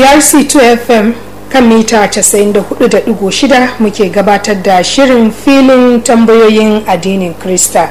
BRC2 FM kan mita 94.6 muke gabatar da shirin filin tambayoyin addinin Krista.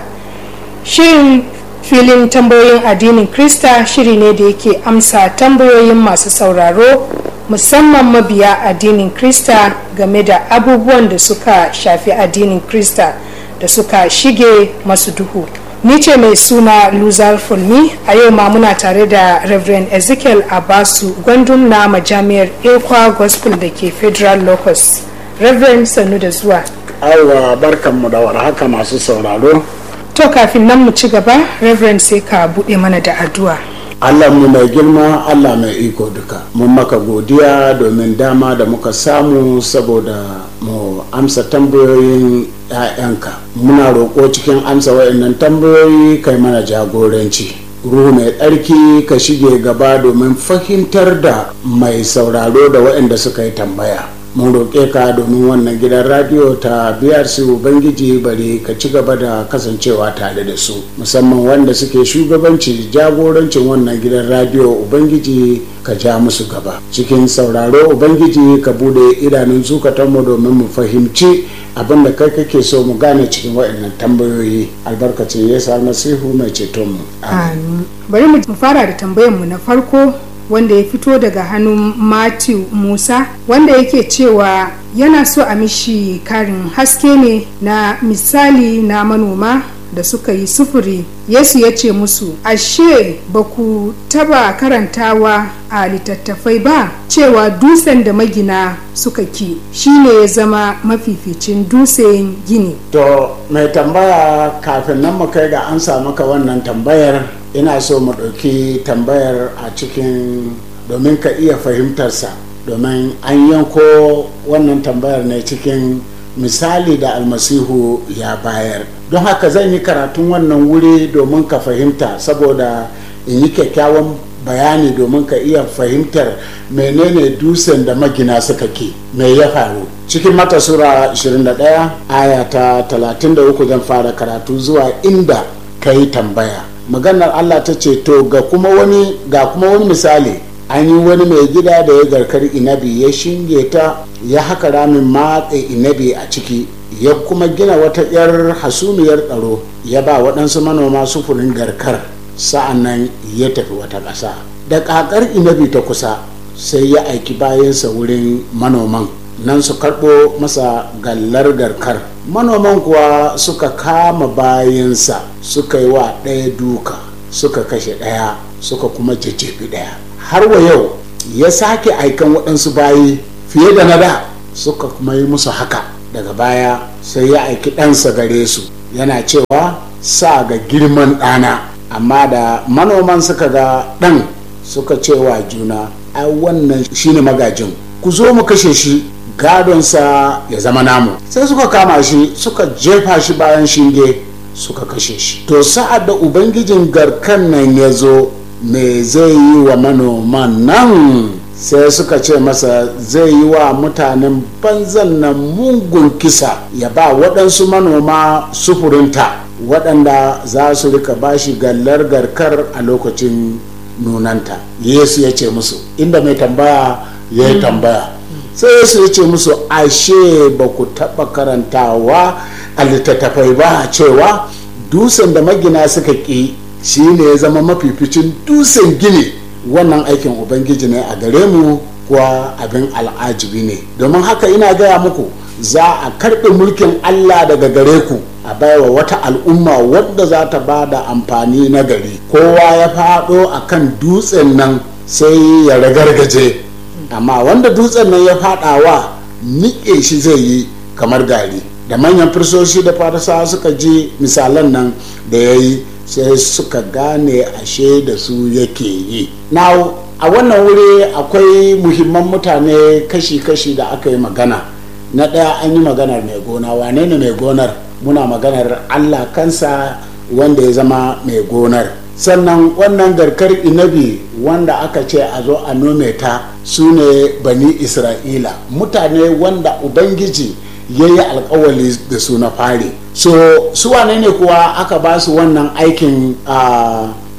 Shirin filin tambayoyin addinin Krista shiri ne da yake amsa tambayoyin masu sauraro musamman mabiya addinin Krista game da abubuwan da suka shafi addinin Krista da suka shige masu duhu. ni ce mai suna luzar fulmi a yau ma muna tare da reverend ezekiel abasu gwandun na majami'ar ekwa gospel da ke federal locus reverend sannu da zuwa aiwa barkanmu da warhaka masu sauraro to kafin nan mu ci gaba reverend sai ka buɗe mana da addu'a Allah mu mai girma Allah mai iko duka mun maka godiya domin dama da muka samu saboda mu amsa tambayoyin 'ya'yanka muna roƙo cikin amsa wa'annan tambayoyi kai mana jagoranci ruhu mai tsarki ka shige gaba domin fahimtar da mai sauraro da waɗanda suka yi tambaya mun roƙe ka domin wannan gidan radiyo ta brc ubangiji bari ka ci gaba da kasancewa tare da su musamman wanda suke shugabanci jagorancin wannan gidan radiyo ubangiji ka ja musu gaba cikin sauraro ubangiji ka bude idanun zukatanmu domin mu fahimci abin da kai kake so mu gane cikin waɗannan tambayoyi albarkacin yesu almasihu mai cetonmu amin bari mu fara da tambayarmu na farko wanda ya fito daga hannun matthew musa wanda yake cewa yana so a mishi karin haske ne na misali na manoma da suka yi sufuri yesu ya ce musu ashe ba ku taba karantawa a littattafai ba cewa dusen da magina suka ki shine ya zama mafificin dusen gini to mai tambaya kafin nan mu kai ga an maka wannan tambayar ina so mu ɗauki tambayar a cikin domin ka iya fahimtarsa domin an yanko wannan tambayar ne cikin misali da almasihu ya bayar don haka zan yi karatun wannan wuri domin ka fahimta saboda in yi kyakkyawan bayani domin ka iya fahimtar menene dusen da magina suka ke me ya faru cikin mata sura 21 aya ta 33 zan fara karatu zuwa inda ka yi tambaya maganar allah ta ce to ga kuma wani ga kuma wani misali an yi wani mai gida da ya garkar inabi ya shinge ta ya haka ramin matse inabi a ciki ya kuma gina wata 'yar hasumiyar tsaro ya ba waɗansu manoma sufurin garkar sa'an nan ya tafi wata ƙasa da ƙaƙar inabi ta kusa sai ya aiki bayansa wurin manoman nan su karɓo masa gallar garkar manoman kuwa suka kama bayansa suka yi wa ɗaya duka suka kashe ɗaya suka kuma jajjefi ɗaya har wa yau ya sake aikan waɗansu bayi fiye da na da suka kuma yi musu haka daga baya sai ya aiki ɗansa gare su yana cewa sa ga girman ɗana amma da manoman suka ga ɗan suka cewa juna ai wannan shine magajin ku zo mu kashe shi gadonsa ya zama namu sai suka kama shi suka jefa shi bayan shinge suka kashe shi to sa'ad da ubangijin garkan nan ya zo me zai yi wa manoman nan sai suka ce masa zai yi wa mutanen banzan nan mungun kisa ya ba waɗansu manoma sufurinta waɗanda za su rika bashi gallar garkar a lokacin nunanta yesu ya ce musu inda mai tambaya ya yi tambaya sai yesu ya ce musu ashe ba ku taɓa karantawa a littattafai ba cewa dusan da magina suka ƙi shi ne ya zama mafificin dusan gini wannan aikin ubangiji ne a gare mu kuwa abin al'ajibi ne domin haka ina gaya muku za a karɓe mulkin allah daga gare ku a baiwa wata al'umma wadda za ta ba da amfani na gari kowa ya faɗo a kan dutsen nan sai ya ragargaje amma wanda dutsen nan ya faɗawa niƙe shi zai yi kamar gari da manyan firsoshi da farisawa suka ji misalan nan da ya yi sai suka gane ashe da su yake yi na a wannan wuri akwai muhimman mutane kashi-kashi da aka yi magana na ɗaya an yi maganar mai gona wane ne mai gonar muna maganar allah kansa wanda ya zama mai gonar sannan wannan garkar inabi wanda aka ce a zo a nome ta su ne bani isra'ila mutane wanda ubangiji ya yi alkawali da su na fari so su wane ne kuwa aka ba su wannan aikin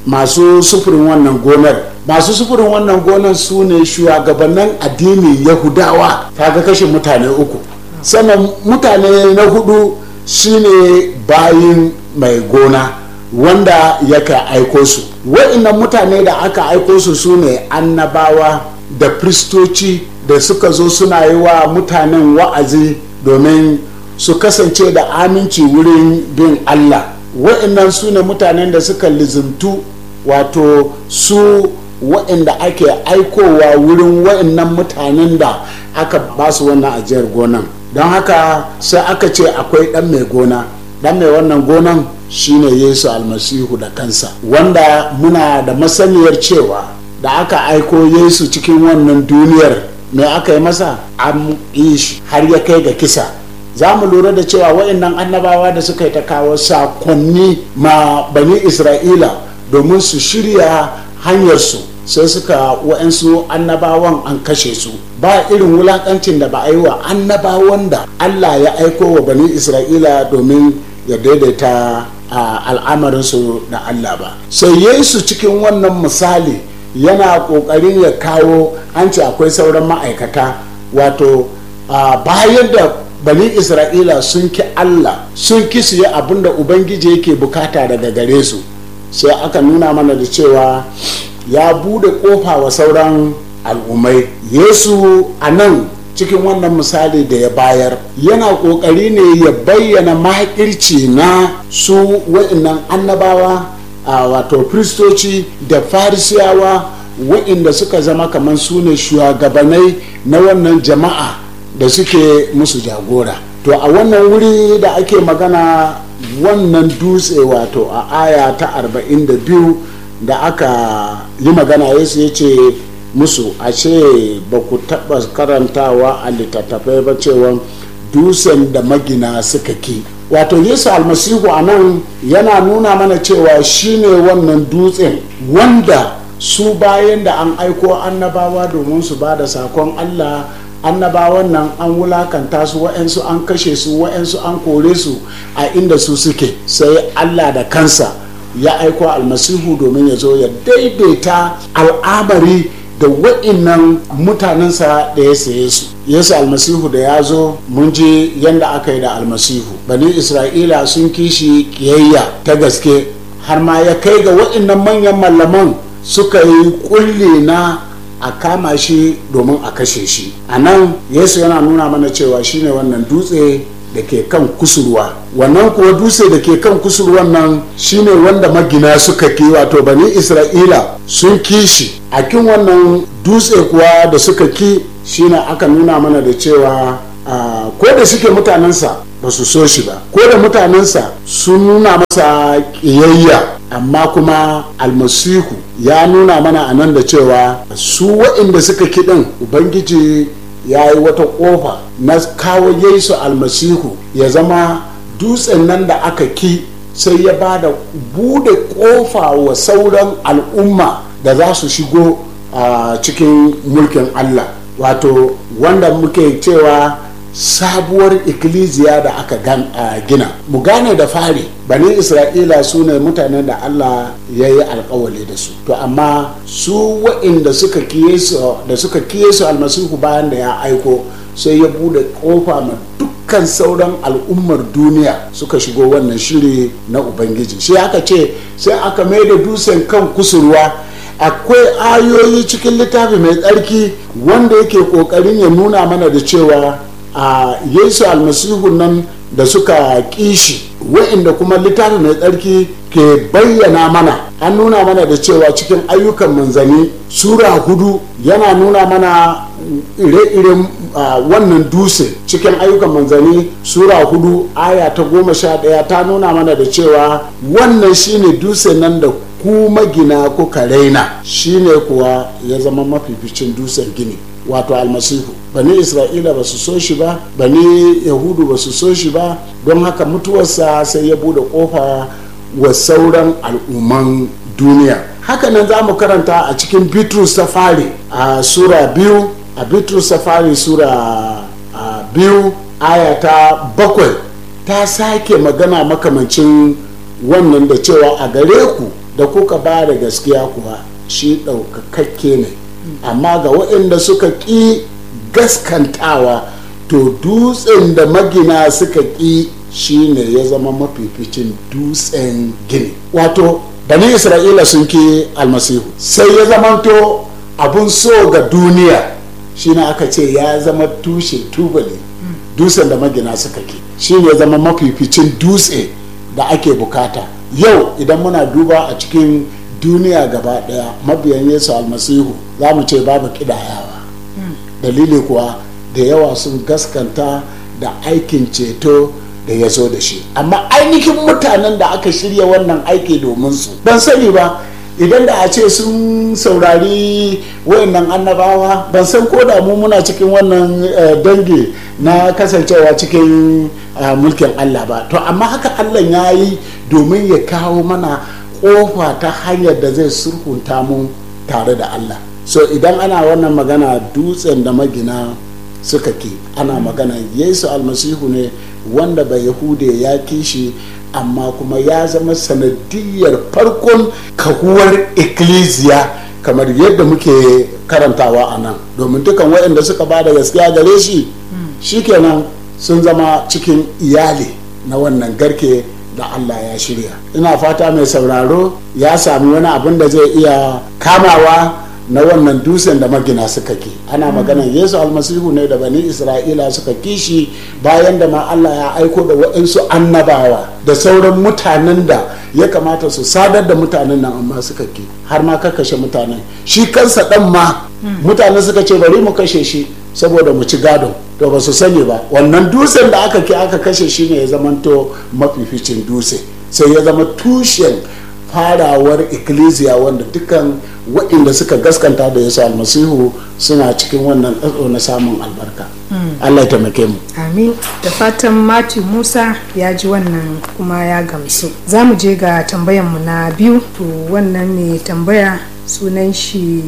masu sufurin wannan gonar masu sufurin wannan gonar su ne shugabannin addinin yahudawa ta ga kashe mutane uku sannan mutane na hudu shine bayin mai gona wanda yaka aiko su wa'innan mutane da aka aiko su su ne annabawa da kristoci da suka zo suna yi wa mutanen wa'azi domin su kasance da aminci wurin bin allah wa'innan su ne mutanen da suka lizimtu wato su wa'inda ake aikowa wurin wa'innan mutanen da aka ba su wannan ajiyar gonan don haka sai aka ce akwai dan mai gona dan mai wannan gonan shine yesu almasihu da kansa wanda muna da masaniyar cewa da aka aiko yesu cikin wannan duniyar me aka yi masa an yi shi har ya kai ga kisa za mu lura da cewa wa'annan annabawa da suka yi ta kawo sakonni ma bani isra'ila domin su shirya hanyarsu sai suka wa'ansu annabawan an kashe su ba irin wulakancin da ba a yi wa annabawan da allah ya aiko wa bani isra'ila domin ya daidaita al'amarinsu da allah ba sai yesu cikin wannan misali yana kokarin ya kawo an ce akwai sauran ma'aikata wato bayan da bani isra'ila sun ki allah sun ki su yi abin da ubangiji yake bukata daga gare su sai aka nuna mana da cewa ya bude kofa wa sauran al'ummai yesu a nan cikin wannan misali da ya bayar yana kokari ne ya bayyana makirci na su wa'innan annabawa a wato kristoci da farisiyawa wa'inda suka zama kamar su ne shugabanai na wannan jama'a da suke musu jagora to a wannan wuri da ake magana wannan dutse wato a aya ta 42 da aka yi magana yesu ya ce musu a ce ba ku taɓa karantawa a littattafai ba cewa dusen da magina suka ki wato yesu almasihu a nan yana nuna mana cewa shine wannan dutsen wanda su bayan da an aiko annabawa domin su ba da sakon allah annabawan nan an wulakanta su wa'yansu an kashe su wa'yansu an kore su a inda su suke sai allah da kansa ya aiko almasihu domin ya zo ya daidaita al'amari da wa'innan mutanensa da ya saye su yesu almasihu da ya zo mun ji yadda aka yi da almasihu bani isra'ila sun kishi kiyayya ta gaske har ma ya kai ga wa'innan manyan mallaman suka yi kulle na a kama shi domin a kashe shi a nan yesu yana nuna mana cewa shine wannan dutse da ke kan kusurwa wannan kuwa dutse da ke kan kusurwan nan shine wanda magina suka ki wato bani isra'ila sun kishi a kin wannan dutse kuwa da suka ki shine aka nuna mana da cewa ko da suke mutanensa ba su so shi ba ko da mutanensa sun nuna masa ƙiyayya amma kuma almasihu ya nuna mana a nan da cewa su waɗanda suka kiɗin ubangiji ya yi wata ƙofa na kawo yesu almasihu ya zama dutsen nan da aka ki sai ya ba da bude ƙofa wa sauran al'umma da za su shigo a cikin mulkin allah wato wanda muke cewa sabuwar ikkilisiya da aka gina mu gane da fari bani isra'ila su ne mutanen da allah ya yi alkawali da su to amma su wa'inda suka da suka kiye su almasihu bayan da ya aiko sai ya bude kofa ma dukkan sauran al'ummar duniya suka shigo wannan shiri na ubangiji sai aka ce sai aka mai da dusen kan kusurwa akwai ayoyi cikin littafi mai tsarki wanda yake kokarin ya nuna mana da cewa a yesu almasihu nan da suka kishi wa'inda kuma littafi mai tsarki ke bayyana mana an nuna mana da cewa cikin ayyukan manzani sura hudu yana nuna mana ire-iren wannan dutse cikin ayyukan manzani sura hudu aya ta goma sha daya ta nuna mana da cewa wannan shine dutse nan da ku magina kuka raina shine kuwa ya zama mafificin dutsen gini wato almasihu bani isra'ila ba su so shi ba bani yahudu ba su so shi ba don haka mutuwarsa sai ya bude kofa wa sauran al'umman duniya hakanan za mu karanta a cikin bitrus safari a sura biyu a bitrus safari sura a biyu aya ta bakwai ta sake magana makamancin wannan da cewa a gare ku da kuka ba da gaskiya kuwa shi ɗaukakakke ne amma ga waɗanda suka ƙi gaskantawa to dutsen da magina suka ƙi shine ya zama mafificin dutsen gini wato bani isra'ila sun ki almasihu sai ya zamanto abun so ga duniya shine aka ce ya zama tushe tubali dutsen da magina suka ki shine ya zama mafificin dutse da ake bukata yau idan muna duba a cikin duniya gaba daya mabiyan yesu almasihu za mu ce babu kidayawa dalili kuwa da yawa sun gaskanta da aikin ceto da ya zo da shi amma ainihin mutanen da aka shirya wannan aiki domin su ban sani ba idan da a ce sun saurari wayannan annabawa ban san ko da mu muna cikin wannan dangi na kasancewa cikin mulkin allah ba to amma haka allah ya yi domin ya kawo mana kofa ta hanyar da zai surhunta mu tare da allah so idan ana wannan magana dutsen da magina suka ke ana magana yesu almasihu ne wanda bai yahude ya kishi amma kuma ya zama sanadiyar farkon kahuwar ikkilisiya kamar yadda muke karantawa a nan domin dukan waɗanda suka ba da gaskiya gare shi shikenan sun zama cikin iyali na wannan garke da allah ya shirya ina fata mai sauraro ya sami wani abin da zai iya kamawa na wannan dusen da magina suka ki ana maganan yesu almasihu ne da bani isra'ila suka kishi bayan da ma allah ya aiko da waɗansu annabawa da sauran mutanen da ya kamata su sadar da mutanen nan amma suka ki har ma ka kashe mutanen shi kansa ɗan ma mutane suka ce bari mu kashe shi saboda mu ci gado to ba su sani ba wannan dusen da aka ki aka kashe shi ne ya zamanto mafificin dutse sai ya zama tushen farawar ikkilisiya wanda dukkan waɗanda suka gaskanta da yesu almasihu suna cikin wannan tsatso na samun albarka allah ya taimake mu amin da fatan mati musa ya ji wannan kuma ya gamsu za mu je ga tambayanmu na biyu to wannan mai tambaya sunan shi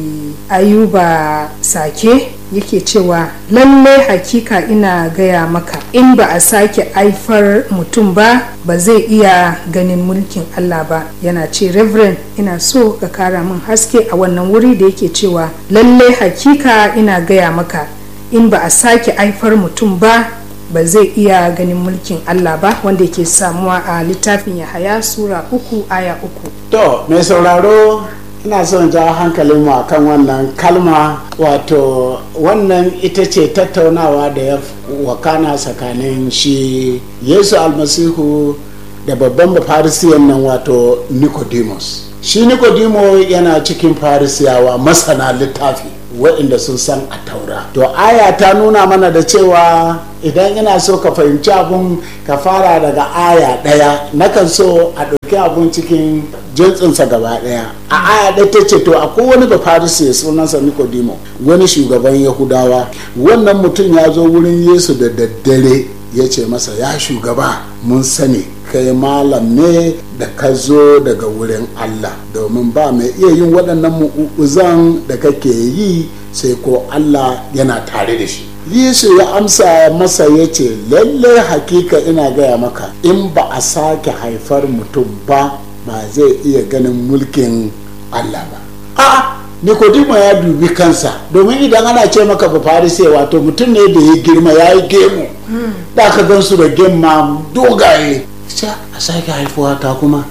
ayuba sake yake cewa lalle hakika ina gaya maka in ba a sake aifar mutum ba ba zai iya ganin mulkin Allah ba yana ce reverend ina so ka kara min haske a wannan wuri da yake cewa lalle hakika ina gaya maka in ba a sake aifar mutum ba ba zai iya ganin mulkin Allah ba wanda yake samuwa a littafin Yahaya sura uku aya uku to mai sauraro ina son ja hankalin mu kan wannan kalma wato wannan ita ce tattaunawa da ya wakana tsakanin shi yesu almasihu da babban farisiyan nan wato nicodemus shi nicodemo yana cikin farisiyawa masana littafi waɗanda sun san a taura to aya ta nuna mana da cewa idan ina so ka fahimci abun ka fara daga aya ɗaya nakan so a ɗauki abun cikin jinsinsa gaba ɗaya a aya ɗaya ta ce to akwai wani da farisi sunansa nikodimo wani shugaban yahudawa wannan mutum ya zo wurin yesu da daddare ya ce masa ya shugaba mun sani kai malam ne da ka zo daga wurin Allah domin ba mai iya yin waɗannan mu'uzan da kake yi sai ko Allah yana tare da shi Yesu ya amsa masa ya ce lallai hakika ina gaya maka in ba a sake haifar mutum ba ba zai iya ganin mulkin Allah ba a'a Nikodimo ya dubi kansa domin idan ana ce maka ba farise wato mutum ne da ya girma ya yi gemu da ka gan su da gemma dogaye a sake haifuwa ta kuma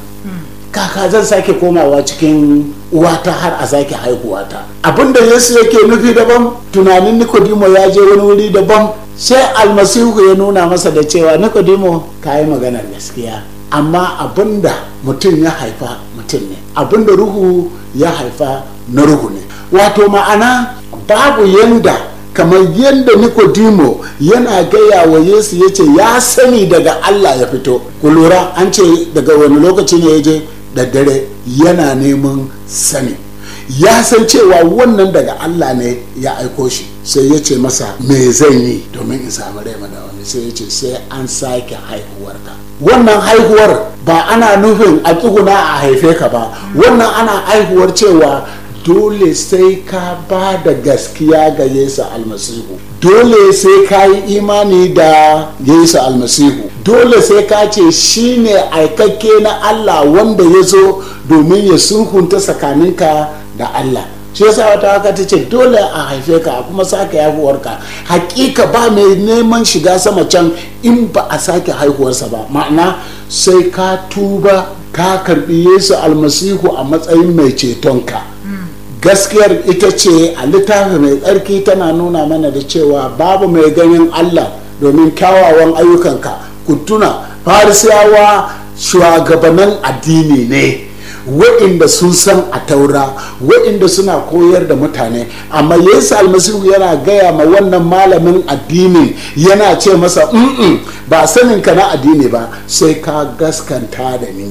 kaka zan sake komawa cikin uwata har a sake haihuwata abinda yesu yake nufi daban tunanin nikodimo ya je wani wuri daban sai almasihu ya nuna masa da cewa nikodimo ka yi maganar gaskiya amma abinda mutum ya haifa mutum ne abinda ruhu ya haifa na ruhu ne wato ma'ana babu yanda kamar yadda nikodimo yana gaya wa yesu ya ce ya sani daga allah ya fito ku lura an ce daga wani lokaci ne ya je da dare yana neman sani ya san cewa wannan daga allah ne ya aiko shi sai ya ce masa me zan yi domin in samu rai wani sai ya ce sai an sake haihuwarka wannan haihuwar ba ana nufin a tsuguna a haife ka ba wannan ana haihuwar cewa dole sai ka ba da gaskiya ga yesu almasihu dole sai ka yi imani da yesu almasihu dole sai ka ce shine aikakke na allah wanda ya zo domin ya sulhunta tsakaninka da allah shi yasa wata haka ta ce dole a haife ka a kuma sake haihuwarka hakika ba mai neman shiga sama can in ba a sake haihuwarsa ba ma'ana sai ka tuba ka karbi yesu almasihu a matsayin mai cetonka gaskiyar ita ce a littafi mai tsarki tana nuna mana da cewa babu mai ganin allah domin kyawawan ayyukanka ku tuna farisiyawa shugabannin addini ne wa'inda sun san a taura wa'inda suna koyar da mutane amma yesu almasihu yana gaya ma wannan malamin addinin yana ce masa mm ba sanin ka na addini ba sai ka gaskanta da ni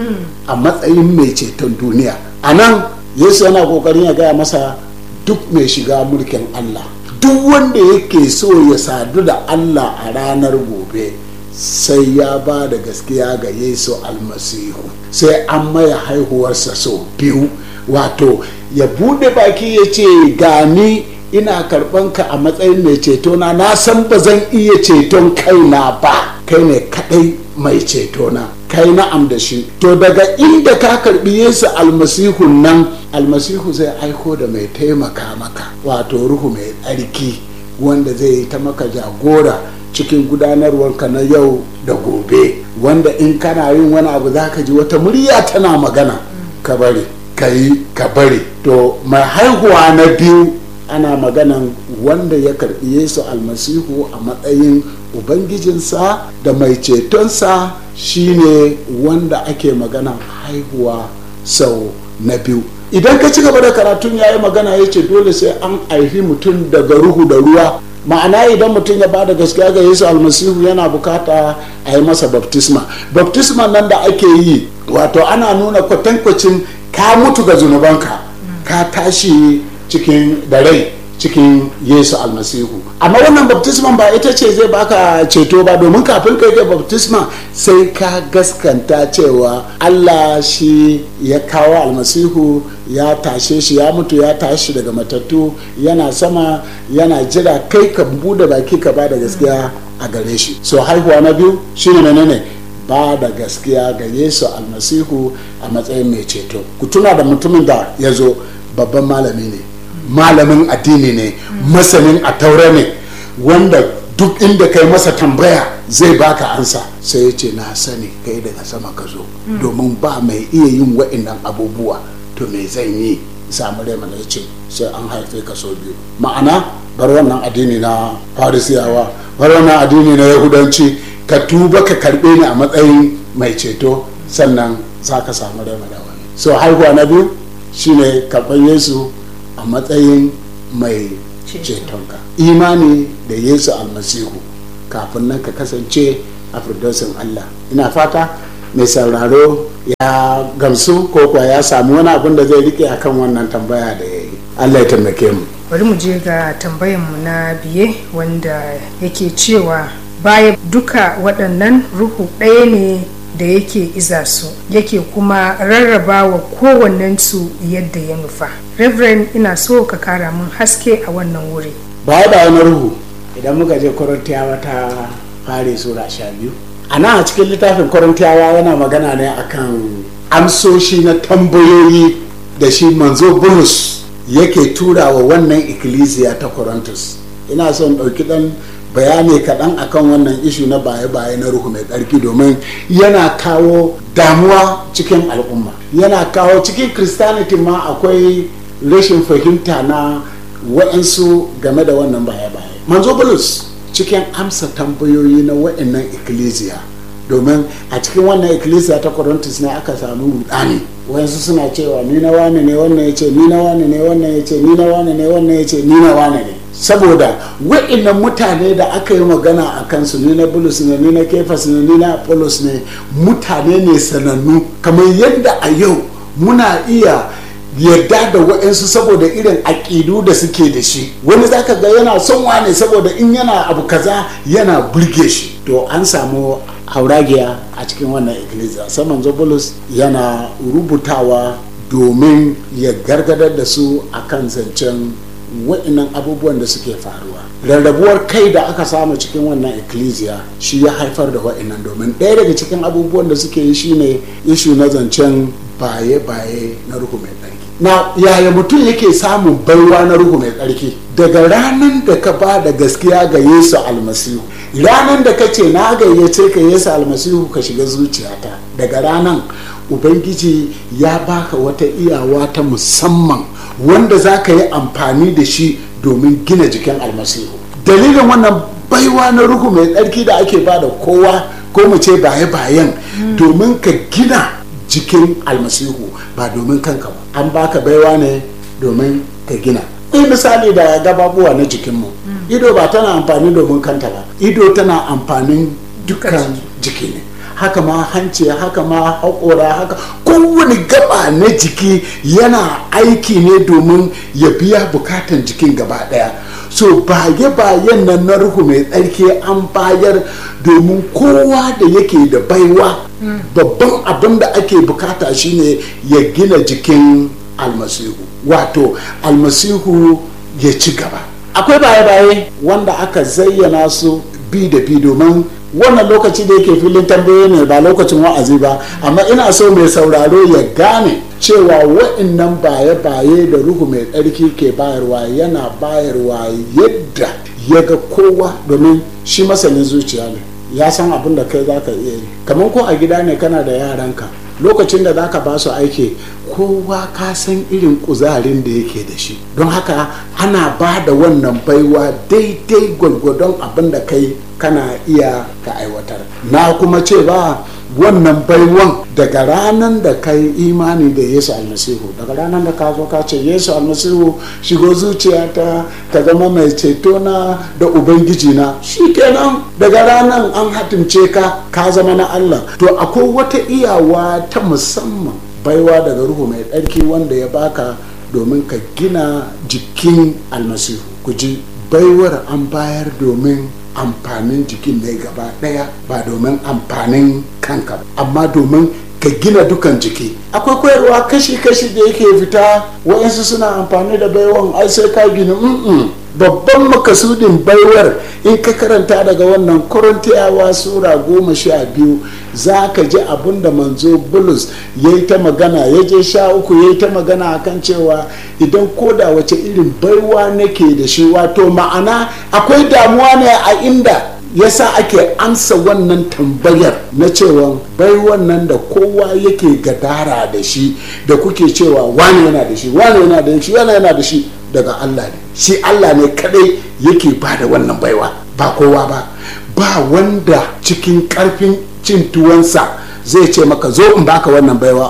a matsayin mai ceton duniya a nan yesu yana kokarin ya gaya masa duk mai shiga mulkin allah duk wanda yake so ya sadu da allah a ranar gobe sai ya ba da gaskiya ga yesu almasihu sai an maya haihuwarsa sau biyu wato ya bude baki ya ce gani ina karban ka a matsayin mai cetona na san ba zan iya ceton kaina ba kai ne kadai mai cetona kai na'am da shi to daga inda ka karbi yesu almasihu nan almasihu zai aiko da mai taimaka maka wato ruhu mai tsarki wanda zai yi ta maka jagora cikin gudanarwarka na yau da gobe wanda in kana yin wani abu za ka ji wata murya tana magana ka bari ka yi ka bari to mai haihuwa na biyu ana maganan wanda ya karbi yesu almasihu a matsayin ubangijinsa da mai cetonsa shine wanda ake magana haihuwa sau na biyu idan ka ci gaba da karatun ya yi magana ya ce dole sai an haifi mutum daga ruhu da ruwa ma'ana idan mutum ya bada gaskiya ga yesu almasihu yana bukata a yi masa baptisma baptisma nan da ake yi wato ana nuna kwatankwacin ka mutu ga zunubanka ka tashi cikin da rai cikin yesu almasihu amma wannan baptisman ba ita ce zai baka ceto ba domin kafin kai ga baptisma sai ka gaskanta cewa allah shi ya kawo almasihu ya tashe shi ya mutu ya tashi daga matattu yana sama yana jira kai ka bude baki ka ba da gaskiya a gare shi so haihuwa na biyu shine menene ba da gaskiya ga yesu almasihu a matsayin mai ceto ku tuna da mutumin da ya zo babban malami ne malamin addini ne masanin a taura ne wanda duk inda kai masa tambaya zai baka ansa sai ya ce na sani kai daga sama ka zo domin ba mai iya yin wa'innan abubuwa to me zan yi samu rai mana ya ce sai an haife ka so biyu ma'ana bar wannan addini na farisiyawa bar wannan addini na yahudanci ka tuba ka karbe ni a matsayin mai ceto sannan za ka samu rai mana wani so haihuwa na biyu shine karɓar yesu a matsayin mai cetonka imani da yesu almasihu kafin nan ka kasance a firdausin allah ina fata mai sauraro ya gamsu ko kuwa ya samu wani abin da zai rike akan wannan tambaya da ya yi allah ya taimake mu bari mu je ga tambayanmu na biye wanda yake cewa baya duka waɗannan ruhu ɗaya ne da yake iza su yake kuma rarraba wa kowannensu yadda ya nufa reverend ina so ka kara mun haske a wannan wuri baya da wani ruhu idan muka je korintiyawa ta fare sura sha biyu a nan a cikin littafin korintiyawa yana magana ne akan amsoshi na tambayoyi da shi manzo bulus yake tura wa wannan ikkilisiya ta korintus ina son ɗauki ɗan bayani kaɗan akan wannan ishu na baye-baye na ruhu mai tsarki domin yana kawo damuwa cikin al'umma yana kawo cikin christianity ma akwai rashin fahimta na wa'ansu game da wannan baye-baye manzo bulus cikin amsa tambayoyi na wa'annan ikkilisiya domin a cikin wannan ikkilisiya ta corinthus ne aka samu rudani wayansu suna cewa ni na wane ne wannan ya ce ni na wane ne wannan ya ce ni na wane ne wannan ya ce ni na wane ne saboda wa'annan mutane da aka yi magana a kansu ni na bulus ne ni na kefas ne ni na apollos ne mutane ne sanannu kamar yadda a yau muna iya yarda da wa'ansu saboda irin aƙidu da suke da shi wani zaka ga yana son wane saboda in yana abu kaza yana burge shi to an samu hauragiya a cikin wannan ikkilisiya sai manzo bulus yana rubutawa domin ya gargadar da su akan zancen wa'inan abubuwan da suke faruwa rarrabuwar kai da aka samu cikin wannan ecclesia shi ya haifar da wa'inan domin ɗaya daga cikin abubuwan da suke yi shine ishu na zancen baye-baye na ruhu mai tsarki na yaya mutum yake samun baiwa na ruhu mai tsarki daga ranar da ka ba da gaskiya ga yesu almasihu ranar da ka ce na gayyace ka yesu almasihu ka shiga zuciyata daga ranar ubangiji ya baka wata iyawa ta musamman wanda za ka yi amfani da shi domin gina jikin almasihu dalilin wannan baiwa na ruhu mai tsarki da ake ba da kowa ko mu ce baye-bayen domin ka gina jikin almasihu ba domin kanka ba an baka baiwa ne domin ka gina ɗaya misali da gababuwa na jikinmu ido ba tana amfani domin kanta ba ido tana amfanin dukkan jiki ne haka ma hanci haka ma haƙora haka kowane gaba na jiki yana aiki ne domin ya biya bukatan jikin gaba ɗaya so baye-bayen nan na ruhu mai tsarki an bayar domin kowa da yake da baiwa babban abin da ake bukata shine ya gina jikin almasihu wato almasihu ya ci gaba akwai baye-baye wanda aka zayyana su bi da bi domin wannan lokaci da yake filin tambaye ne ba lokacin wa'azi ba amma ina so mai sauraro ya gane cewa wa'innan baye-baye da ruhu mai tsarki ke bayarwa yana bayarwa yadda ya ga kowa domin shi masanin zuciya ne ya san abin da kai za ka iya yi kamar ko a gida ne kana da yaranka lokacin da za ka ba su aiki kowa ka san irin kuzarin da yake da shi don haka ana ba da wannan baiwa daidai gwargwadon abin da kai kana iya ka aiwatar na kuma ce ba wannan baiwan daga ranar da ka yi imani da yesu almasihu daga ranar da ka zo ka ce yesu almasihu shigo zuciyata ka zama mai ceto na da ubangiji na kenan daga ranar an hatimce ka ka zama na allah to akwai wata iyawa ta musamman baiwa daga ruhu mai tsarki wanda ya baka domin ka gina jikin almasihu ku ji baiwar an bayar domin amfanin jikin ne gaba daya ba domin amfanin kanka amma domin ka gina dukan jiki akwai koyarwa kashi-kashi da yake fita wa'insu suna amfani da baiwan ai sai ka gina babban makasudin baiwar in ka karanta daga wannan korintiyawa sura goma sha biyu za ka ji abin da manzo bulus ya yi ta magana ya je sha uku ya yi ta magana akan cewa idan koda wace irin baiwa nake da shi wato ma'ana akwai damuwa ne a inda yasa ake amsa wannan tambayar na cewa bai wannan da kowa yake gadara da shi da kuke cewa wani yana da shi wani yana da shi wani yana da shi daga Allah ne shi Allah ne kadai yake ba da wannan baiwa ba kowa ba ba wanda cikin karfin cin tuwansa zai ce maka zo in baka wannan baiwa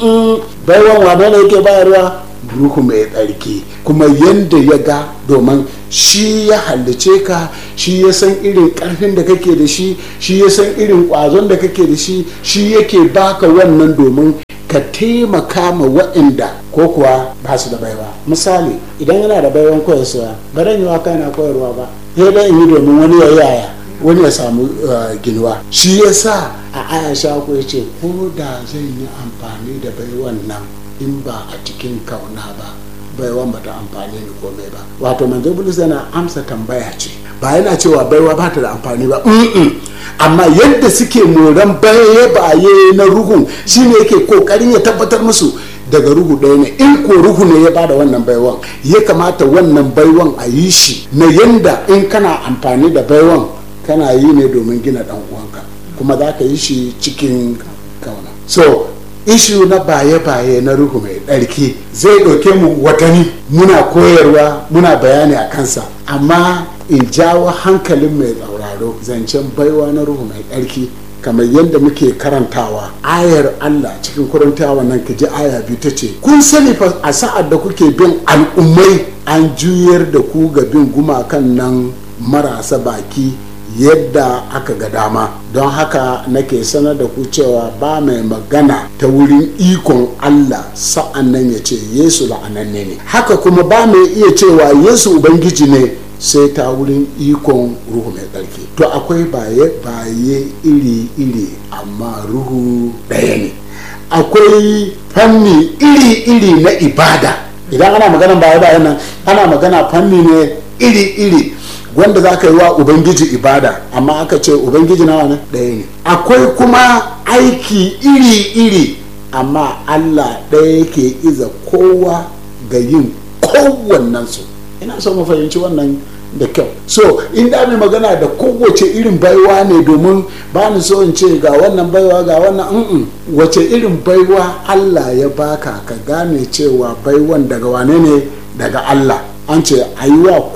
baiwan wane ne yake bayarwa ruhu mai tsarki kuma yadda ya ga domin shi ya hallice ka shi ya san irin karfin da kake da shi shi ya san irin kwazon da kake da shi shi yake baka wannan domin ka taimaka ma waɗanda ko kuwa ba su da baiwa misali idan yana da baiwan koyarwa ba dan yi waka yana koyarwa ba sai dai in yi domin wani ya yaya wani ya samu ginuwa shi ya sa a aya sha ya ce ko da zan yi amfani da baiwan nan in ba a cikin kauna ba baiwan ba ta amfani ni komai ba wato manzo bulus yana amsa tambaya ce ba yana cewa baiwa ba ta da amfani ba amma yadda suke moran baye baye na ruhun shine yake kokarin ya tabbatar musu daga ruhu ɗaya ne in ko ruhu ne ya bada wannan baiwan ya kamata wannan baiwan a yi shi na yanda in kana amfani da baiwan kana yi ne domin gina dan uwanka kuma za ka yi shi cikin kauna so ishu na baye-baye na ruhu mai ɗarki zai ɗauke mu watanni muna koyarwa muna bayani a kansa amma in jawo hankalin mai tsauraro zancen baiwa na ruhu mai ɗarki kamar yadda muke karantawa ayar Allah cikin kurantawa nan ka ji aya biyu ta ce kun sani fa a sa'ad da kuke bin al'ummai an juyar da ku ga bin gumakan nan marasa baki yadda aka ga dama don haka nake sanar da ku cewa ba mai magana ta wurin ikon Allah sa'an nan ya ce Yesu la'ananne ne haka kuma ba mai iya cewa Yesu Ubangiji ne sai ta wurin ikon ruhu mai tsarki to akwai baye baye iri iri amma ruhu ɗaya ne akwai fanni iri-iri na ibada idan ana magana baya bayan nan ana magana fanni ne iri-iri wanda za ka yi wa ubangiji ibada amma aka ce ubangiji nawa ne ɗaya ne akwai kuma aiki iri-iri amma allah ɗaya yake iza kowa ga yin kowannensu ina so mu fahimci wannan da kyau so in da mai magana da kowace irin baiwa ne domin ba ni so in ce ga wannan baiwa ga wannan mm wace irin baiwa allah ya baka ka gane cewa baiwan daga wane ne daga allah an ce an yi wa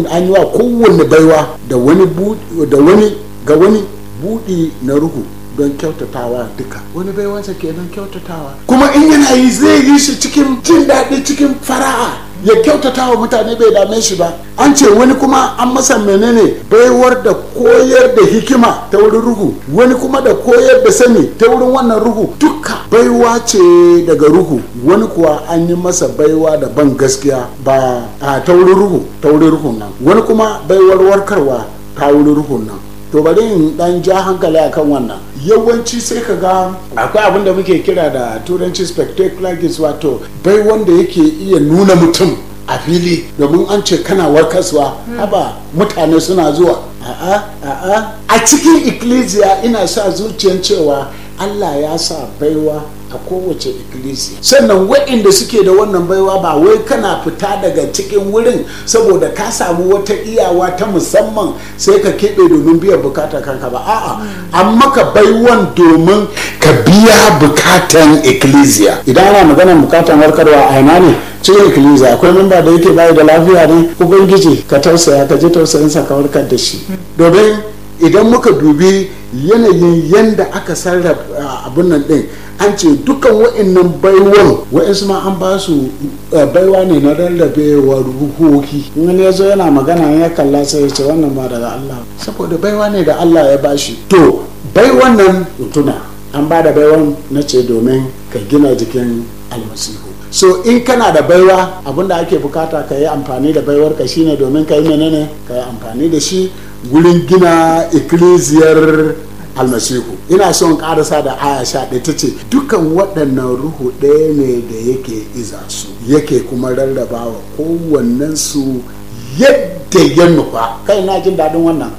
kowanne baiwa da wani da wani ga wani buɗi na ruhu don kyautatawa duka wani baiwansa kenan kyautatawa kuma in yana yi zai yi shi cikin jin daɗi cikin fara'a ya kyautata wa mutane bai dame shi ba an ce wani kuma an masa menene baiwar da koyar da hikima ta wurin ruhu wani kuma da koyar da sani ta wurin wannan ruhu duka baiwa ce daga ruhu wani kuwa an yi masa baiwa da ban gaskiya ba a ta wurin ruhu ta wurin ruhun nan wani kuma baiwar warkarwa ta wurin ruhun nan to bari in dan ja hankali akan wannan yawanci sai ka ga akwai abin da muke kira da turanci spectacular gifts wato bai wanda yake iya nuna mutum a fili domin an ce kana warkaswa haba mutane suna zuwa a'a a'a a cikin ikkilisiya ina sa zuciyan cewa allah ya sa baiwa a kowace ikkilisiya sannan waɗanda suke da wannan baiwa ba wai kana fita daga cikin wurin saboda ka samu wata iyawa ta musamman sai ka keɓe domin biyan bukatar kanka ba a'a an maka baiwan domin ka biya bukatan ikkilisiya idan ana maganar bukatan warkarwa a ina ne cikin ikkilisiya akwai memba da yake bayi da lafiya ne ubangiji ka tausaya ka ji tausayinsa ka warkar da shi domin idan muka dubi yanayin yanda aka sarrafa abin nan din an ce dukkan wa'annan baiwan wa'insu ma an ba su baiwa ne na rarrabewa ruhohi wani ya zo yana magana ya kalla sai ya ce wannan ma daga Allah saboda baiwa ne da Allah ya bashi to baiwan nan tuna an ba da baiwan na ce domin ka gina jikin almasihu so in kana da baiwa abinda ake bukata ka yi amfani da baiwar ka shine domin ka yi menene ka yi amfani da shi gurin gina ikkilisiyar almasihu ina son karasa da aya sha ɗaya ta ce dukan waɗannan ruhu ɗaya ne da yake iza su yake kuma rarraba wa kowannen su yadda ya nufa kai na jin daɗin wannan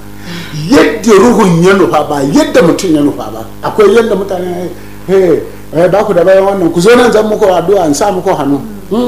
yadda ruhun ya nufa ba yadda mutum ya nufa ba akwai yadda mutane hey, ba ku da bayan wannan ku zo nan zan muku addu'a in sa muku hannu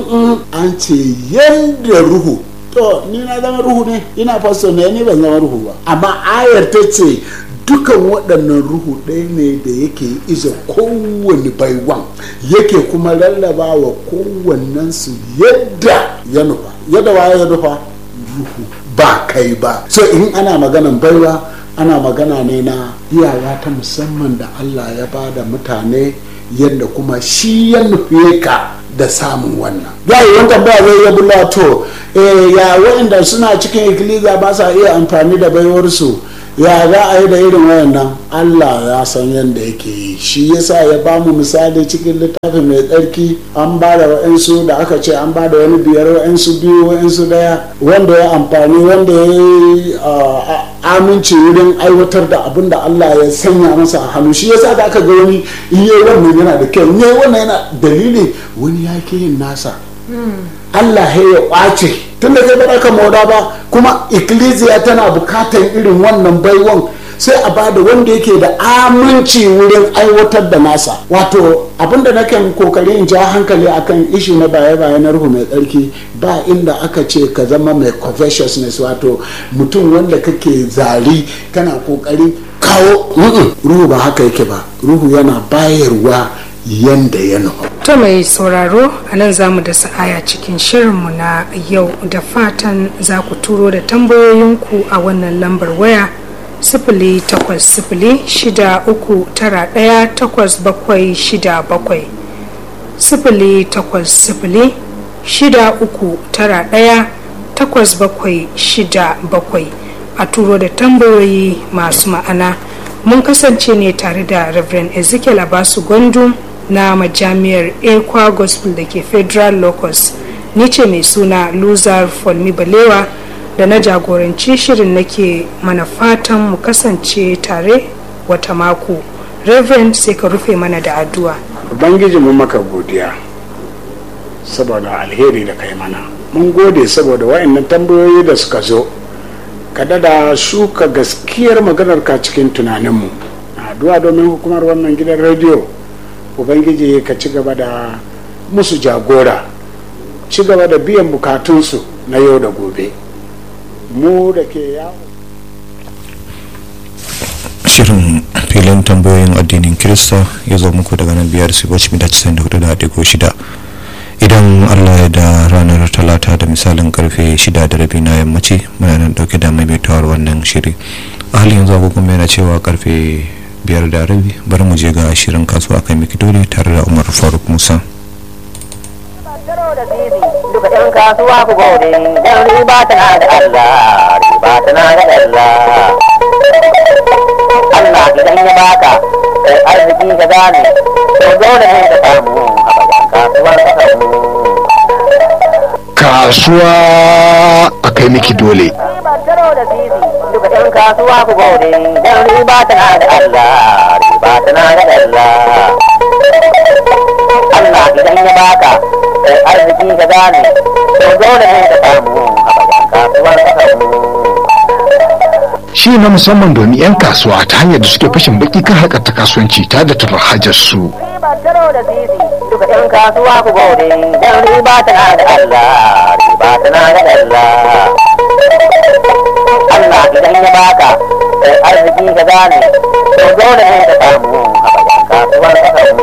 an ce yadda ruhu to ni na zama ruhu ne ina fasto ne ni ban zama ruhu ba amma ayar ta ce dukan waɗannan ruhu ɗaya ne da yake iza kowane baiwan yake kuma lallaba wa kowannensu yadda ya nufa yadda waye ya nufa ruhu ba kai ba so in ana maganan baiwa ana magana ne na iyawa ta musamman da allah ya ba da mutane yadda kuma shi ya nufe ka da samun wannan ya yi wani tambaya zai ya bula to ya waɗanda suna cikin ikiliza ba sa iya amfani da baiwarsu ya za a yi da irin wayannan allah ya san yadda yake yi shi yasa ya ba mu misali cikin littafin mai tsarki an ba da wa'insu da aka ce an ba da wani biyar wa'insu biyu wa'insu daya wanda ya amfani wanda ya yi aminci wurin aiwatar da abin da allah ya sanya masa a hannu shi yasa da aka ga wani in yi wannan yana da kyau in yi wannan yana dalili wani ya ke yin nasa Allah ya kwace tun da kai ba ka moda ba kuma ikkilisiya tana bukatan irin wannan baiwan sai a bada wanda yake da aminci wurin aiwatar da nasa wato abinda nake kokari in ja hankali akan ishi na baya-baya na ruhu mai tsarki ba inda aka ce ka zama mai covetousness wato mutum wanda kake zari kana kokari kawo ruhu ba haka yake ba ruhu yana bayarwa yanda ya nufa To mai sauraro a nan za mu da sa'aya cikin shirinmu na yau da fatan za ku turo da tambayoyinku a wannan lambar waya sifili takwas sifili shida uku tara ɗaya takwas bakwai shida bakwai sifili takwas sifili shida uku tara ɗaya takwas bakwai shida bakwai a turo da tambayoyi masu ma'ana mun kasance ne tare da reverend ezekiel abasu gwandu na majami'ar ekwa gospel da ke federal locus ni ce mai suna luzar folmi balewa da na jagoranci shirin nake mana fatan mu kasance tare wata mako reverend sai ka rufe mana da addu'a ubangiji mun maka godiya saboda alheri da kai mana mun gode saboda wa'annan tambayoyi da suka zo ka dada shuka gaskiyar maganar ka cikin tunaninmu addu'a domin hukumar wannan gidan rediyo ubangiji ka ci gaba da musu jagora ci gaba da biyan bukatunsu na yau da gobe mu da ke yawo shirin filin tambayoyin addinin kirista ya zo muku daga nan biyar su bacci mita 94.6 idan allah ya da ranar talata da misalin karfe 6 da rabi na yammaci muna nan dauke da maimaitawar wannan shiri a halin yanzu agogon yana cewa karfe biyar da rabi bari mu je ga shirin kasuwa kai miki dole tare da umar faruk musa duka ɗan kasuwa ku gode dan riba tana da Allah riba tana da Allah Allah idan ya baka kai arziki ka gane to dole ne ka samu a bayan kasuwar ka samu kasuwa a kai miki dole riba taro da sisi duka ɗan kasuwa ku gode dan riba tana da Allah riba tana da Allah Allah idan ya baka kai arziki ka gane to dole ne ka samu a bayan kasuwar ka samu shi na musamman domin 'yan kasuwa ta hanyar da suke fashin baki kan harkar ta kasuwanci ta da tarar hajar su riba taro da sisi duka ɗan kasuwa ku gode dan riba tana da Allah riba tana da Allah Allah idan ya baka kai arziki ka gane to dole ne ka samu a bayan kasuwar ka samu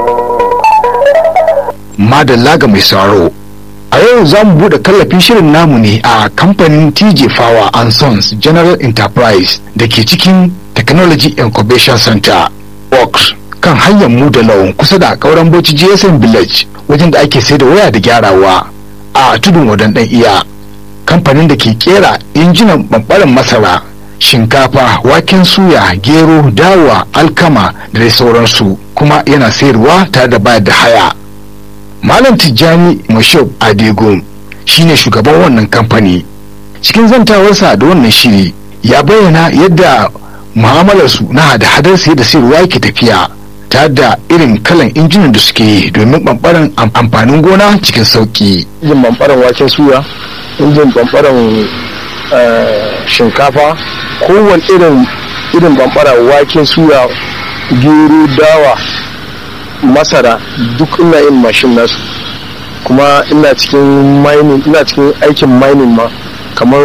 madalla ga mai sauraro a yau za mu buɗe kallafin shirin namu ne a kamfanin tj power and sons general enterprise da ke cikin technology incubation center works kan hanyar mu da lawan kusa da kauran bauchi gsm village wajen da ake sai da waya da gyarawa a tudun wadan dan iya kamfanin da ke kera injinan ɓanɓaren masara shinkafa waken suya gero dawa alkama da dai sauransu kuma yana sayarwa tare da bayar da haya Malam Tijjani Mashab Adegun shine shugaban wannan kamfani. Cikin zantawarsa da wannan shiri ya bayyana yadda mu'amalarsu na hada-hadar sayar da sayarwa ke tafiya ta da irin kalan injinan da suke yi domin ɓanɓaren amfanin gona cikin sauƙi. injin bambaran waken suya injin bambaran shinkafa kowane irin irin bambara waken suya gero dawa masara duk ina yin mashin nasu kuma ina cikin mining ina cikin aikin mining ma kamar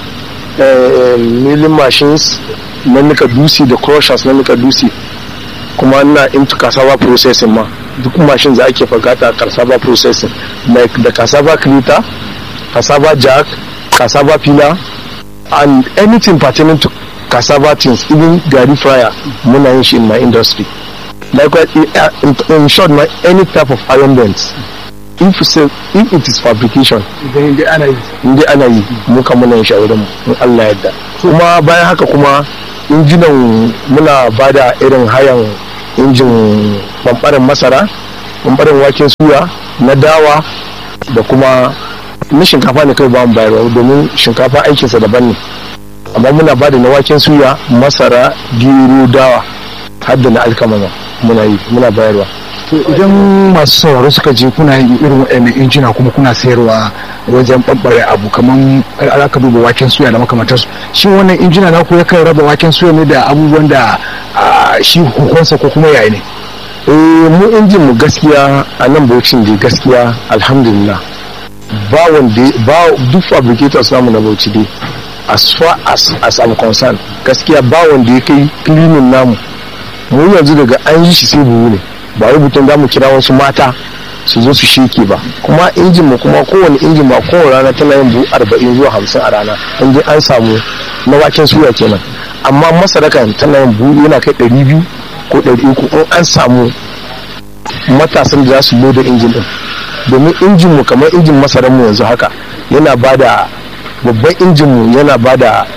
milling machines na nika dusi da crushers na nika dusi kuma ina into cassava processing ma duk mashin za ake fagata cassava processing like da cassava cleater cassava jack cassava peeler and anything pertaining to cassava things even gari fryer muna yin shi in my industry likewise in, in short my any type of iron bands if you say if it is fabrication idan dai ana yi inda ana yi mu kan muna yin shi a wurin mu in Allah yadda kuma bayan haka kuma injinan muna bada irin hayan injin bambarin masara bambarin waken suya na dawa da kuma na shinkafa ne kai ba mu bayarwa domin shinkafa aikinsa daban ne amma muna bada na waken suya masara gero dawa har da na alkama ma muna yi muna bayarwa To idan masu sauraro suka je kuna yin irin waɗannan injina kuma kuna sayarwa wajen ɓaɓɓare abu kamar aka duba waken suya da makamantarsu shin wannan injina na ku yakan raba waken suya ne da abubuwan da ah, shi hukunsa ko kuma yayi ne eh mu injin mu gaskiya a nan bauchin da gaskiya alhamdulillah ba wanda ba duk fabricators namu na bauchi dai as far as as I'm concerned gaskiya ba wanda ya kai cleaning namu mu yanzu daga an yi shi sai buhu ne ba rubutun za mu kira wasu mata su zo su sheke ba kuma injin mu kuma kowane injin ba kowane rana tana yin buhu arba'in zuwa hamsin a rana in dai an samu na waken suya kenan amma masara kan tana yin buhu yana kai ɗari biyu ko ɗari uku in an samu matasan da za su loda injin din domin injin mu kamar injin masaran mu yanzu haka yana bada babban injin mu yana bada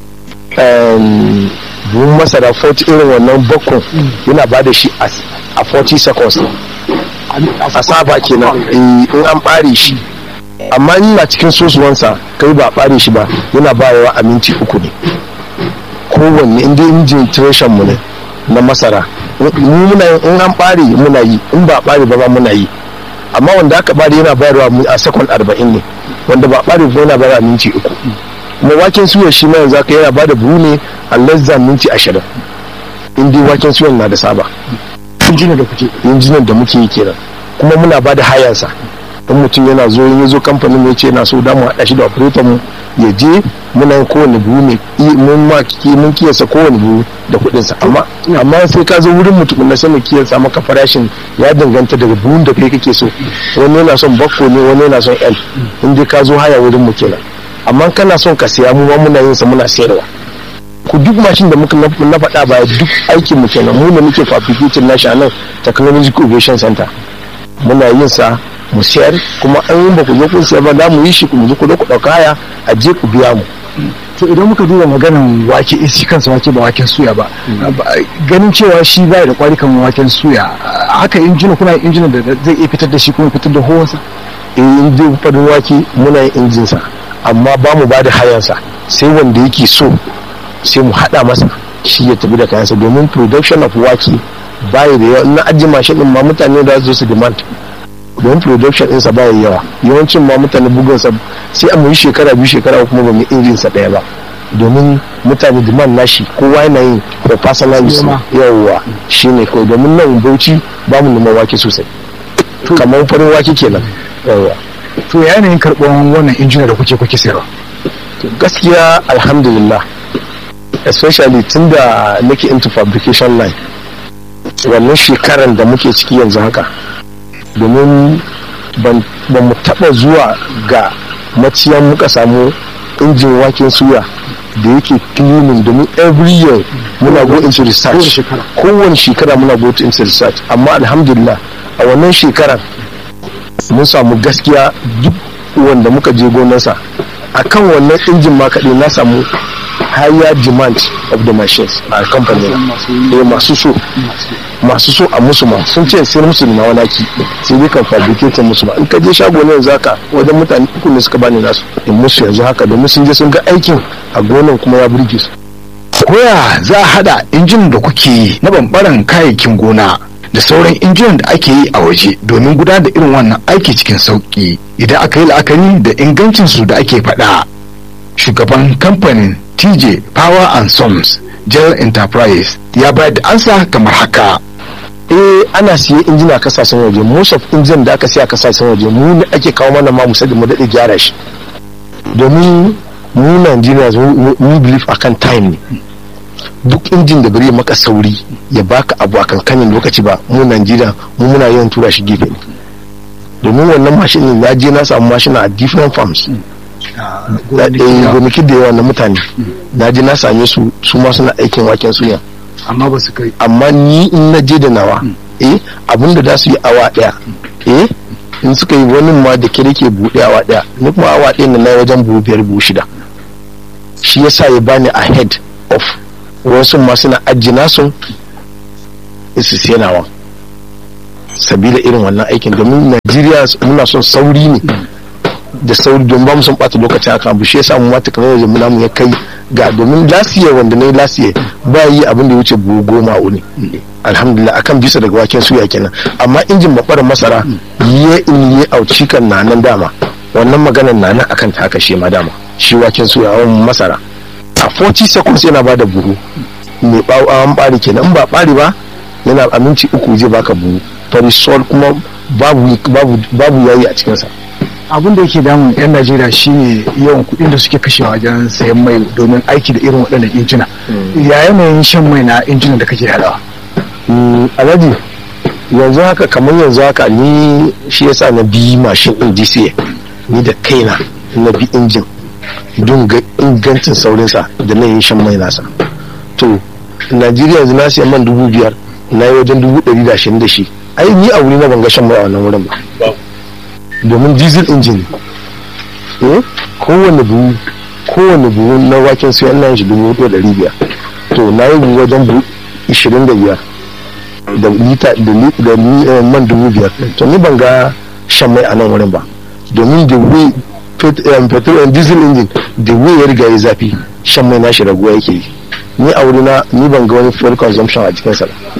em, buhun masara 40 irin wannan bakon yana bada shi a a 40 seconds ne a saba kenan eh, in an bare shi amma in na cikin sosuwansa kai ba bare shi ba yana bayawa a minti uku ne kowanne inda injin treshan mu ne na masara mu muna yin in an bare muna yi in ba bare ba ma muna yi amma wanda aka bare yana bayarwa mu a sakon arba'in ne wanda ba bare ba yana bayarwa minti uku kuma waken suya shi ma yanzu aka yana bada buhu ne a less than minti ashirin in dai waken suyan na da saba injina da kuke injinan da muke yi kenan kuma muna ba da hayansa in mutum yana zo in ya zo kamfanin ya ce yana so da mu haɗa shi da operator mu ya je muna yin kowane buhu ne i- mun ma ki- mun kiyasa kowane buhu da kuɗin sa amma amma sai ka zo wurin mu tukunna sai mu kiyasa maka farashin ya danganta daga buhun da kai kake so wani yana son bakko ne wani yana son l in dai ka zo haya wurin mu kenan amma kana son ka siya mu ma muna yin sa muna sayarwa ku duk mashin da muka na na faɗa baya duk aikin mu kenan mu ne muke fabricating nashi a nan technological innovation center muna yin sa mu sayar kuma an yi ba ku zo kun sayar ba za mu yi shi ku zo ku zo ku ɗauka haya a je ku biya mu to idan muka duba maganan wake eh, shi kansa wake ba waken suya ba ba- ganin cewa shi bai da kwari kan waken suya haka injina kuna yin injina da zai iya fitar da shi kuma fitar da hohonsa eh in dai farin wake muna yin injin sa amma ba mu ba da hayan sa sai wanda yake so sai mu haɗa masa shi ya tafi da kayansa domin production of wake baya da yawa na ajiye mashin din ma mutane da su zo su demand don production ɗinsa baya yawa yawancin ma mutane bugunsa sai a yi shekara biyu shekara uku kuma ba mu injin sa ɗaya ba domin mutane demand nashi kowa yana yin for personal use Noma. yawa shine kawai domin nan bauchi ba mu neman wake sosai kamar farin wake kenan yawa to ya yanayin karɓar wannan injina da kuke kuke sayarwa gaskiya alhamdulillah especially tun da nake into fabrication line wannan shekaran da muke ciki yanzu haka domin ban ba mu taba zuwa ga maciyan muka samu injin waken suya da yake cleaning domin every year muna go into research shekara. kowane shekara muna go into research amma alhamdulillah a wannan shekaran mun samu gaskiya duk wanda muka je gonarsa a kan wannan injin ma kaɗai na samu higher demand of the machines a kamfanin eh masu so masu so a musu ma sun ce sai musu da nawa naki sai dai kan fabricate musu ma in ka je shago ne yanzu haka wajen mutane uku ne suka bani nasu in musu yanzu haka domin sun je sun ga aikin a gonan kuma ya burge su koya za a hada injin da kuke yi na bambaran kayayyakin gona da sauran injinan da ake yi a waje domin gudanar da irin wannan aiki cikin sauki idan aka yi la'akari da ingancin su da ake faɗa shugaban kamfanin tj power and sons general enterprise ya bayar da ansa kamar haka eh ana siye injina kasashen waje most of injin da aka siya kasashen waje mu ne ake kawo mana ma musa da mu daɗe gyara shi domin mu Nigerians we- we believe akan time ne duk injin da bari maka sauri ya baka abu a kankanin lokaci ba mu Najeriya mu muna yawan tura shi gefe ne domin wannan mashin ne na je na samu mashina a different farms da eh, gonaki da yawa na mutane na je na same su su ma suna aikin waken suya amma ba su kai amma ni in na je da nawa eh abinda za su yi awa daya eh in suka yi wani ma da ke ke buɗe awa daya ni kuma awa ɗaya na na wajen buhu biyar buhu shida shi yasa ya bani ahead of wasu ma suna ajiye nasu su sai nawa sabila irin wannan aikin domin najeriya muna son sauri ne da sauri don ba mu son ɓata lokacin akan abu shi yasa mu ma technology mu namu ya kai ga domin lasiye wanda na yi lasiye ba yi abin da ya wuce buhu goma uni alhamdulillah akan bisa daga waken suya kenan amma injin babbar masara ya in yi auci kan na nan dama wannan maganar na nan akan ta haka shi ma dama shi waken suya wani masara a 40 seconds yana ba da buhu mai an bari kenan in ba bari ba yana a minti uku zai baka buhu farisol kuma babu babu babu yayi a cikinsa abin da yake damun 'yan najeriya shine yawan kuɗin da suke kashewa wajen sayan mai domin aiki da irin waɗannan injina ya yanayin shan mai na injinan da kake hadawa Mm, alhaji yanzu haka kamar yanzu haka ni shi yasa na bi mashin din DCA ni da kaina na bi injin don ga ingancin saurinsa da na yin shan mai nasa to najeriya yanzu na siya man dubu biyar na yi wajen dubu ɗari da ashirin da shi ai ni a wuri na ban ga shan mai a wannan wurin ba domin diesel engine eh kowane buhu kowane buhu na waken suya ina yin shi dubu hudu da ɗari biyar to na yi buhu wajen buhu ishirin da biyar da lita da li- da li- eh, man dubu biyar to ni ban ga shan mai a nan wurin ba domin the way pet- eh, petrol and diesel engine the way ya riga ya zafi shan mai nashi raguwa yake yi ni a wurina ni ban ga wani fuel consumption a cikinsa ba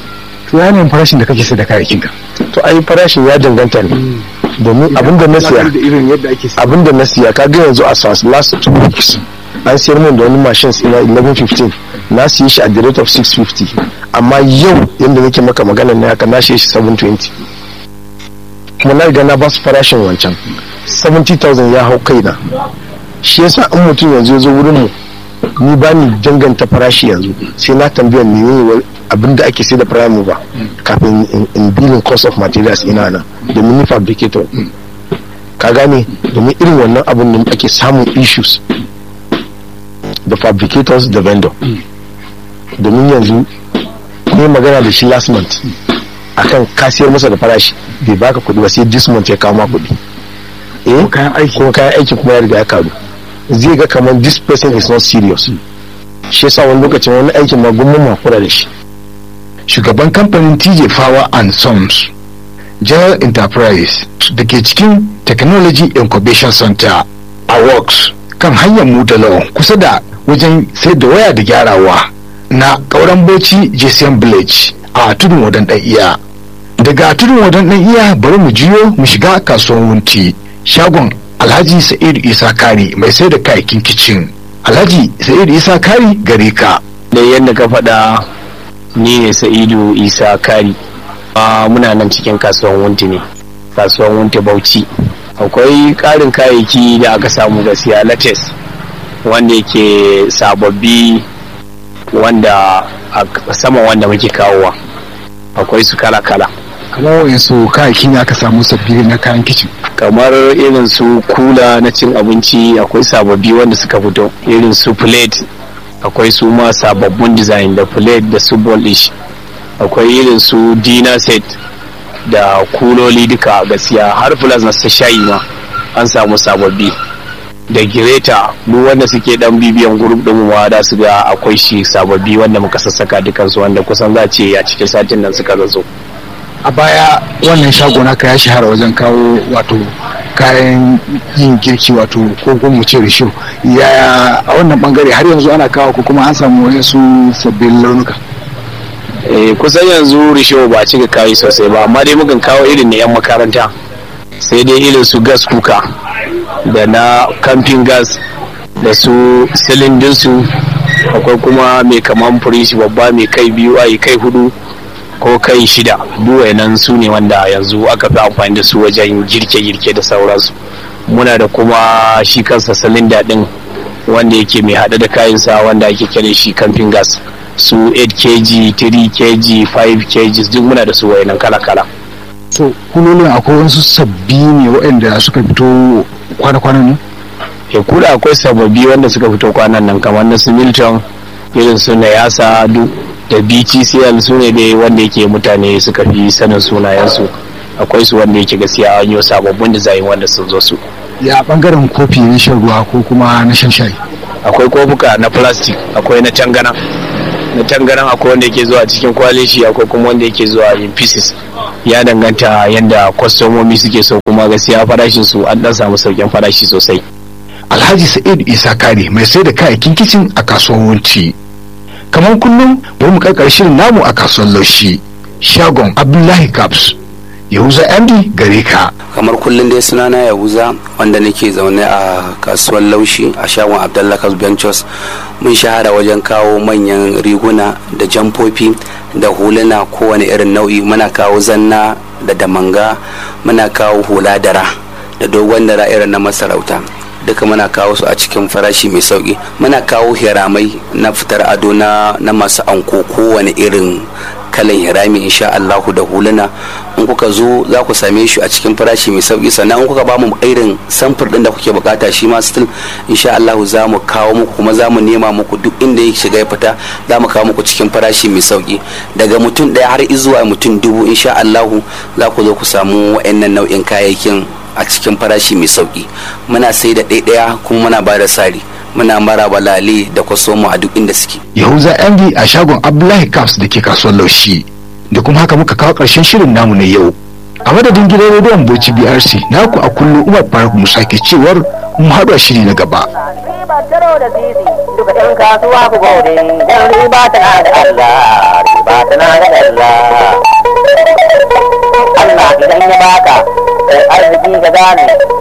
to yanayin farashin da kake sai da kayayyakin ka to ai farashin ya danganta ne domin abin da na siya da irin yadda ake siya abin da na siya ka ga yanzu a SAS last two weeks an siyar min da wani machines ina 1115 na siye shi at the rate of 650 amma yau yadda nake maka magana ne haka na siye shi 720 kuma na riga na ba su farashin wancan 70,000 ya hau kaina shi yasa in mutum yanzu ya zo wurin mu ni ba ni danganta farashi yanzu sai na tambayar menene abin da ake sai da prime ba kafin in- in billing cost of materials ina nan domin ni fabricator ka gane domin irin wannan abin da ake samun issues da fabricators da vendor domin yanzu ne magana da shi last month akan kasiyar masa da farashi bai baka kuɗi ba sai this month ya kawo ma kuɗi eh kayan aiki. kuma kayan aiki kuma ya riga ya karu zai ga kamar this person is not serious shi yasa wani lokacin wani aikin ma gummun makura da shi shugaban kamfanin TJ Power and Sons General Enterprise da ke cikin Technology Incubation Center a Works kan hanyar Mutalawan kusa da wajen sai da waya da gyarawa na ƙauren Bauchi JCM Village a tudun wadan ɗan iya. Daga tudun wadan ɗan iya bari mu jiyo mu shiga kasuwar wunti shagon Alhaji Sa'idu Isa Kari mai sai da kayayyakin kicin. Alhaji Sa'idu Isa Kari gare ka. da yadda ka faɗa ni ne sa'idu isa kari a muna nan cikin kasuwan wunti ne kasuwan wunti bauchi akwai ƙarin kayayyaki da aka samu gaskiya latex wanda yake sababbi wanda a saman wanda muke kawowa akwai su kala-kala kamar wa'insu kayayyaki ne aka samu sabbi na kayan kicin kamar irin su kula na cin abinci akwai sababbi wanda suka fito irin su plate akwai su ma sababbin design da plate da su dish akwai irin su dinner set da kuloli duka gaskiya har plus na shayi ma an samu sababbi da gireta duk wanda suke dan bibiyan group din mu da su ga akwai shi sababbi wanda muka sassaka dukansu wanda kusan za ce a cikin satin nan suka zazo a baya wannan shago naka ya shahara wajen kawo wato kayan yin girki wato ko kuma mu ce risho ya a wannan bangare har yanzu ana kawo ko kuma an samu wasu sabbin launuka eh kusan yanzu risho ba a cika kayi sosai ba amma dai mukan kawo irin na 'yan makaranta sai dai irin su gas kuka da na camping gas da su silindinsu akwai kuma mai kaman firishi babba mai kai biyu a kai hudu ko kai shida duk nan su ne wanda yanzu aka fi amfani da su wajen girke-girke da sauransu muna da kuma shi kansa silinda din wanda yake mai hada da kayansa wanda ake kira shi camping gas su 8 kg 3 kg 5 kg duk muna da su wayannan kala-kala to kulolin akwai wasu sabbi ne waɗanda suka fito kwana-kwanan ne ya kuda akwai sababbi wanda suka fito kwanan nan kamar na su milton irin su na yasa duk da btcl su ne dai wanda yake mutane suka fi sanin sunayensu akwai su wanda yake gaskiya an yi sababbin design wanda sun zo su ya bangaren kofi na shan ruwa ko kuma na shan shayi akwai kofuka na plastic akwai na tangana na tangaran akwai wanda yake zuwa cikin kwalishi akwai kuma wanda yake zuwa in pieces ya danganta yadda kwastomomi suke so kuma gaskiya farashin su an dan samu sauƙin farashi sosai alhaji sa'id isa kare mai sai da kayayyakin kicin a kasuwar wunci kamar kullum bari mu karkar shirin namu a kasuwar laushi shagon abdullahi caps yahuza andy gare ka kamar kullum dai sunana yahuza wanda nake zaune a kasuwar laushi a shagon abdullahi ventures mun shahara wajen kawo manyan riguna da jamfofi da huluna kowane irin nau'i muna kawo zanna da damanga muna kawo hula dara da dogon dara irin na masarauta duka muna kawo su a cikin farashi mai sauki muna kawo hiramai na fitar ado na, na masu anko kowane irin kalan hirami insha Allahu da huluna in kuka zo za ku same shi a cikin farashi mai sauki sannan in kuka ba mu irin samfur din da kuke bukata shi ma still insha Allahu za mu kawo muku kuma za mu nema muku duk inda ya shiga ya fita za mu kawo muku cikin farashi mai sauki daga mutum daya har zuwa mutum dubu insha Allahu za ku zo ku samu wa'annan nau'in kayayyakin a cikin farashi mai sauki muna sai da ɗaiɗaya kuma muna ba da sari muna mara balale da kwasomo a duk inda suke yahuza andy a shagon abdullahi caps da ke kasuwar laushi da kuma haka muka kawo ƙarshen shirin namu na yau a madadin gidan rediyon boci brc naku a kullum umar faruk musa ke cewar mu haɗu a shiri na gaba riba taro da zizi duka yan kasuwa ku gode dan riba tana da Allah riba tana da Allah Allah idan ya baka kai arziki ka gane